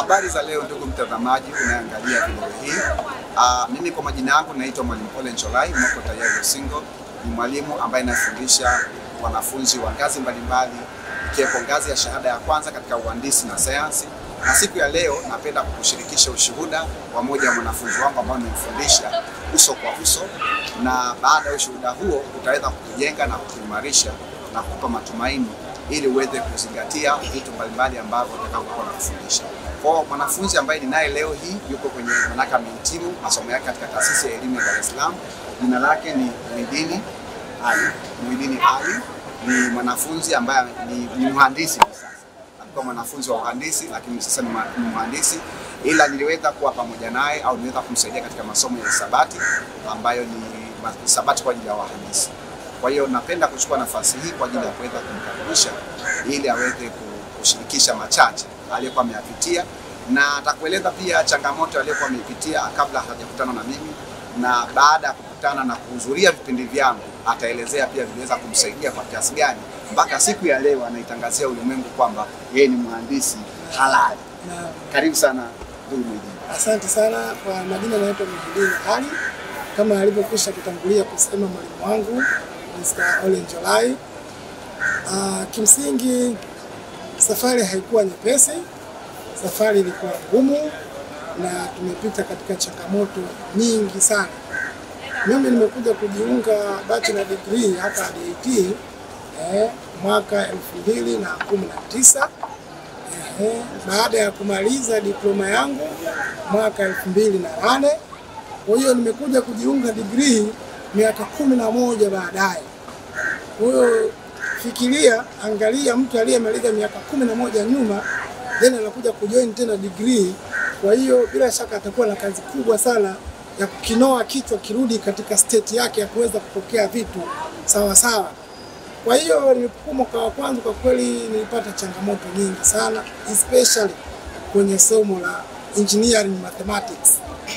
Habari za leo ndugu mtazamaji unayeangalia video hii. Uh, mimi kwa majina yangu naitwa Mwalimu Ole Ncholai Moko Tayari Usingo. Ni mwalimu ambaye anafundisha wanafunzi wa ngazi mbalimbali ikiwepo ngazi ya shahada ya kwanza katika uhandisi na sayansi, na siku ya leo napenda kukushirikisha ushuhuda wa moja wa mwanafunzi wangu ambao nimemfundisha uso kwa uso, na baada ya ushuhuda huo utaweza kukujenga na kukuimarisha na kukupa matumaini ili uweze kuzingatia vitu mbalimbali ambavyo utakapokuwa nakufundisha. Kwa mwanafunzi ambaye ninaye leo hii yuko kwenye manaka amehitimu masomo yake katika taasisi ya elimu ya Dar es Salaam. Jina lake ni Muhidini Ali. Muhidini Ali ni mwanafunzi ambaye ni, ni mhandisi kwa sasa. Alikuwa mwanafunzi wa uhandisi lakini sasa ni ma- ni mhandisi, ila niliweza kuwa pamoja naye au niliweza kumsaidia katika masomo ya hisabati ambayo ni ma- hisabati kwa ajili ya wahandisi. Kwa hiyo napenda kuchukua nafasi hii kwa ajili ya kuweza kumkaribisha ili aweze ku- kushirikisha machache aliyokuwa ameyapitia na atakueleza pia changamoto aliyokuwa ameipitia kabla hajakutana na mimi, na baada ya kukutana na kuhudhuria vipindi vyangu ataelezea pia viliweza kumsaidia kwa kiasi gani mpaka siku ya leo anaitangazia ulimwengu kwamba yeye ni mhandisi halali. Na Karibu sana ndugu Mwidini. asante sana kwa majina, naitwa Muhidini Ali kama alivyokwisha kutangulia kusema mwalimu wangu Mr. Ole Ncholai. Uh, kimsingi safari haikuwa nyepesi, safari ilikuwa ngumu na tumepita katika changamoto nyingi sana. Mimi nimekuja kujiunga bachelor degree hapa DIT eh, mwaka elfu mbili na kumi na tisa Ehe, baada ya kumaliza diploma yangu mwaka elfu mbili na nane. Kwa hiyo nimekuja kujiunga degree miaka kumi na moja baadaye. Kwa hiyo fikiria, angalia mtu aliyemaliza miaka kumi na moja nyuma then anakuja kujoin tena degree. Kwa hiyo bila shaka atakuwa na kazi kubwa sana ya kukinoa kichwa kirudi katika state yake ya kuweza kupokea vitu sawa sawa. Kwa hiyo nilipokuwa mwaka wa kwanza, kwa kweli nilipata changamoto nyingi sana, especially kwenye somo la engineering mathematics.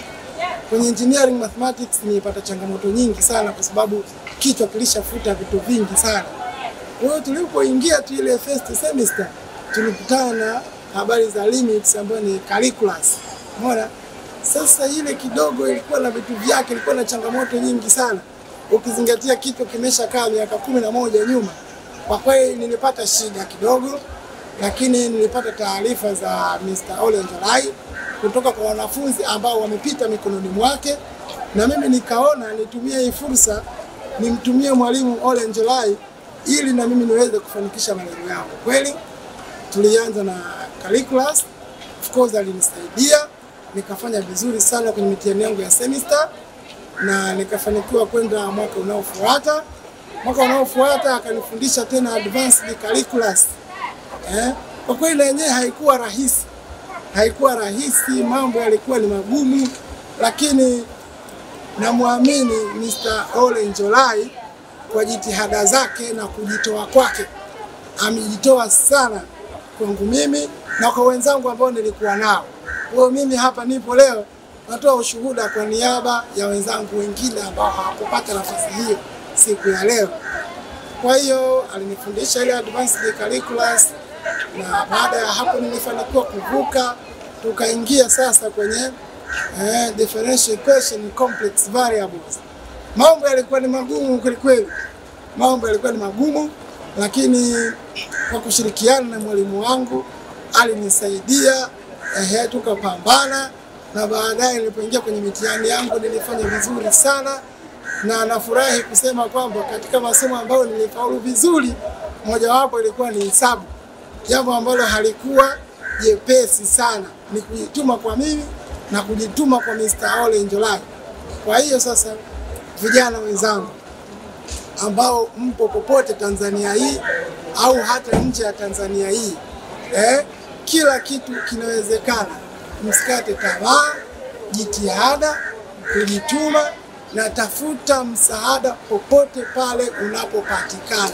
Kwenye engineering mathematics nilipata changamoto nyingi sana, kwa sababu kichwa kilishafuta vitu vingi sana. Kwa hiyo tulipoingia tu ile first semester tulikutana na habari za limits ambayo ni calculus. Umeona? Sasa ile kidogo ilikuwa na vitu vyake, ilikuwa na changamoto nyingi sana, ukizingatia kichwa kimeshakaa miaka kumi na moja nyuma. Kwa kweli nilipata shida kidogo, lakini nilipata taarifa za Mr. Ole Ncholai kutoka kwa wanafunzi ambao wamepita mikononi mwake, na mimi nikaona nitumie hii fursa nimtumie mwalimu Ole Ncholai ili na mimi niweze kufanikisha malengo yangu. Kweli tulianza na calculus, of course alinisaidia nikafanya vizuri sana kwenye mitihani yangu ya semester na nikafanikiwa kwenda mwaka unaofuata. Mwaka unaofuata akanifundisha tena advanced calculus. Eh, kwa kweli na yenyewe haikuwa rahisi, haikuwa rahisi, mambo yalikuwa ni magumu, lakini namwamini Mr. Ole Ncholai kwa jitihada zake na kujitoa kwake. Amejitoa sana kwangu mimi na kwa wenzangu ambao nilikuwa nao. Kwa hiyo mimi hapa nipo leo natoa ushuhuda kwa niaba ya wenzangu wengine ambao hawakupata nafasi hiyo siku ya leo. Kwa hiyo alinifundisha ile advanced calculus, na baada ya hapo nilifanikiwa kuvuka, tukaingia sasa kwenye eh, differential equation complex variables. Mambo yalikuwa ni magumu kwelikweli, mambo yalikuwa ni magumu, lakini kwa kushirikiana na mwalimu wangu alinisaidia, ehe, tukapambana na baadaye nilipoingia kwenye mitihani yangu nilifanya vizuri sana, na nafurahi kusema kwamba katika masomo ambayo nilifaulu vizuri, mojawapo ilikuwa ni hesabu, jambo ambalo halikuwa jepesi sana, ni kujituma kwa mimi na kujituma kwa Mr. Ole Ncholai. Kwa hiyo sasa, vijana wenzangu ambao mpo popote Tanzania hii au hata nje ya Tanzania hii eh, kila kitu kinawezekana. Msikate tamaa, jitihada, kujituma na tafuta msaada popote pale unapopatikana,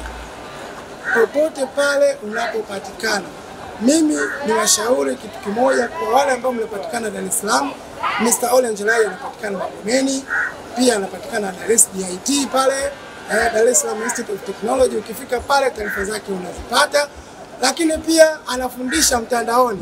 popote pale unapopatikana. Mimi ni washauri kitu kimoja kwa wale ambao mnapatikana Dar es Salaam. Mr. Ole Ncholai anapatikana Magomeni, pia anapatikana Dar es DIT pale eh, Dar es Salaam Institute of Technology. Ukifika pale taarifa zake unazipata, lakini pia anafundisha mtandaoni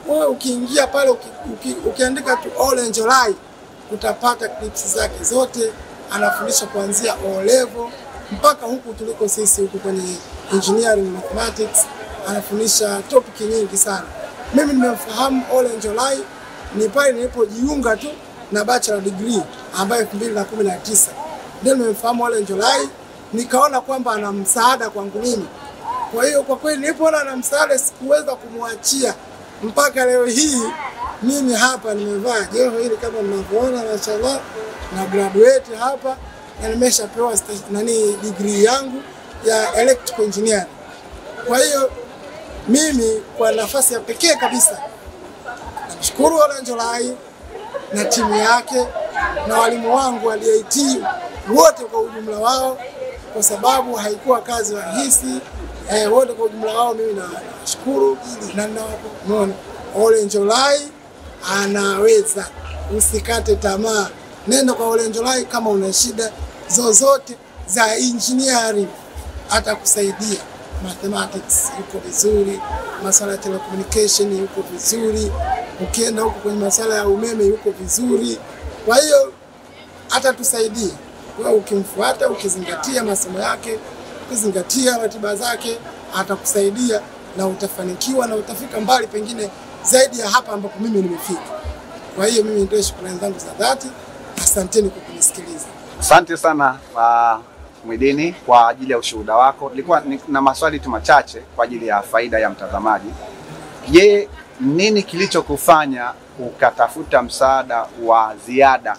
wewe ukiingia pale uki, uki, ukiandika tu Orange Olai utapata clips zake zote. Anafundisha kuanzia O level mpaka huku tuliko sisi huku kwenye engineering mathematics, anafundisha topic nyingi sana. Mimi nimemfahamu Orange Olai ni pale nilipojiunga tu na bachelor degree ambayo 2019 ndio nimemfahamu Orange Olai, nikaona kwamba ana msaada kwangu mimi. Kwa hiyo kwa kweli nilipoona ana msaada sikuweza kumwachia mpaka leo hii mimi hapa nimevaa joho hili kama mnavyoona, mashallah na graduate hapa na nimeshapewa sta- nani degree yangu ya electrical engineering. Kwa hiyo mimi kwa nafasi ya pekee kabisa namshukuru Orange Olai na timu yake na walimu wangu wa DIT wote kwa ujumla wao, kwa sababu haikuwa kazi rahisi. Eh, wote kwa ujumla wao mimi na- nawashukuru na naona Orange Olai anaweza, usikate tamaa, nenda kwa Orange Olai kama una shida zozote za engineering, atakusaidia. Mathematics yuko vizuri, masuala ya telecommunication yuko vizuri, ukienda huko kwenye masuala ya umeme yuko vizuri. Kwa hiyo atatusaidia kwa ukimfuata, ukizingatia masomo yake, ukizingatia ratiba zake, atakusaidia na utafanikiwa na utafika mbali, pengine zaidi ya hapa ambapo mimi nimefika. Kwa hiyo mimi nitoe shukrani zangu za dhati, asanteni kwa kunisikiliza. Asante sana uh, Mwidini kwa ajili ya ushuhuda wako. Nilikuwa ni- na maswali tu machache kwa ajili ya faida ya mtazamaji. Je, nini kilichokufanya ukatafuta msaada wa ziada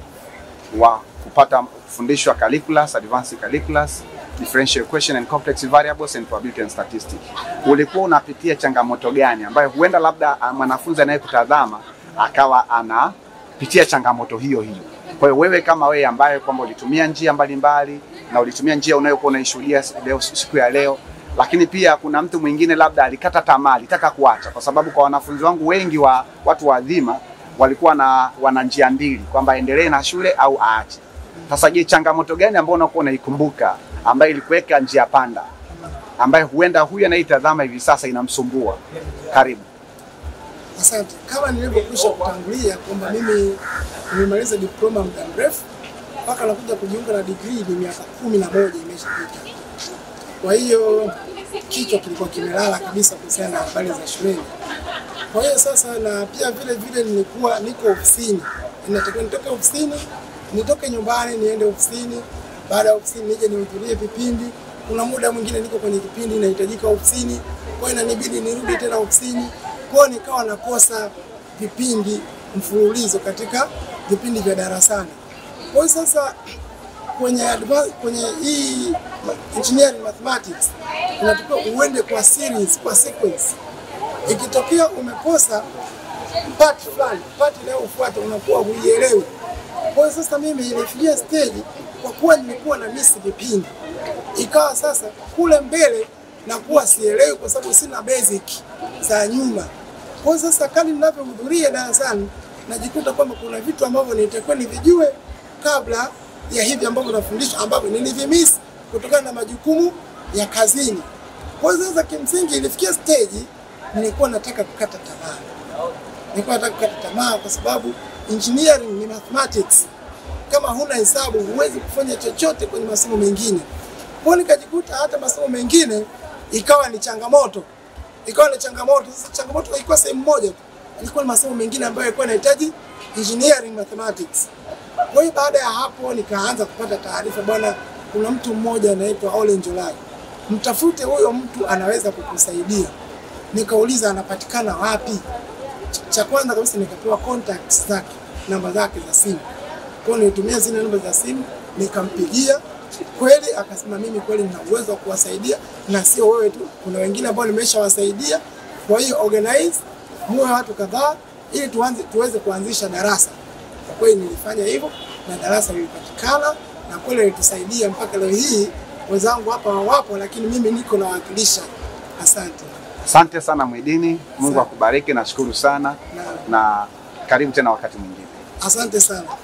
wa kupata kufundishwa calculus, advanced calculus, differential equation and complex variables and probability and statistics? Ulikuwa unapitia changamoto gani ambayo huenda labda ah, mwanafunzi anayekutazama akawa anapitia changamoto hiyo hiyo? Kwa hiyo wewe kama wewe ambaye kwamba ulitumia njia mbalimbali na ulitumia njia unayokuwa unaishuhudia leo siku ya leo, lakini pia kuna mtu mwingine labda alikata tamaa, alitaka kuacha, kwa sababu kwa wanafunzi wangu wengi wa watu wadhima walikuwa na wana njia mbili kwamba endelee na shule au aache. Sasa je, changamoto gani ambayo unakuwa unaikumbuka ambayo ilikuweka njia panda, ambaye huenda huyu anaitazama hivi sasa inamsumbua? Karibu. Asante. Kama nilivyokwisha kutangulia kwamba mimi nimemaliza diploma muda mrefu mpaka nakuja kujiunga na degree ni miaka kumi na moja imeshapita. Kwa hiyo kichwa kilikuwa kimelala kabisa kuhusiana na habari za shuleni. Kwa hiyo sasa, na pia vile vile nilikuwa niko ofisini, inatakiwa nitoke ofisini, nitoke nyumbani niende ofisini, baada ya ofisini nije nihudhurie vipindi. Kuna muda mwingine niko kwenye kipindi inahitajika ofisini, kwa hiyo inanibidi nirudi tena ofisini. Kwa hiyo nikawa nakosa vipindi mfululizo katika vipindi vya darasani. Kwa hiyo sasa kwenye adva- kwenye hii engineering mathematics inatakiwa uende kwa series, kwa sequence. Ikitokea umekosa part fulani, part inayofuata unakuwa huielewi. Kwa hiyo sasa mimi ilifikia stage, kwa kuwa nilikuwa na miss vipindi, ikawa sasa kule mbele nakuwa sielewi kwa sababu sina basic za nyuma. Kwa hiyo sasa kadri ninavyohudhuria darasani najikuta kwamba kuna vitu ambavyo nitakuwa nivijue kabla ya hivi ambavyo nafundishwa ambavyo nilivimiss kutokana na majukumu ya kazini. Kwa hiyo sasa kimsingi ilifikia stage nilikuwa nataka kukata tamaa. Nilikuwa nataka kukata tamaa kwa sababu engineering ni mathematics. Kama huna hesabu huwezi kufanya chochote kwenye masomo mengine. Kwa hiyo nikajikuta hata masomo mengine ikawa ni changamoto, ikawa ni changamoto. Sasa changamoto haikuwa sehemu moja tu, ilikuwa ni masomo mengine ambayo yalikuwa yanahitaji engineering mathematics. Kwa hiyo baada ya hapo nikaanza kupata taarifa, bwana, kuna mtu mmoja anaitwa Orange Olai, mtafute huyo mtu, anaweza kukusaidia. Nikauliza anapatikana wapi? Ch- Cha kwanza kabisa nikapewa contacts zake, namba zake za simu. Kwa hiyo nilitumia zile namba za simu, nikampigia kweli, akasema mimi kweli nina uwezo wa kuwasaidia na sio wewe tu, kuna wengine ambao nimeshawasaidia. Kwa hiyo organize muwe watu kadhaa ili tuanze, tuweze kuanzisha darasa. Kwa kweli nilifanya hivyo na darasa lilipatikana na kweli litusaidia mpaka leo hii. Wenzangu hapa wapo, lakini mimi niko nawakilisha. Asante Asante sana Mwidini, Mungu akubariki, nashukuru sana na na karibu tena wakati mwingine. asante sana.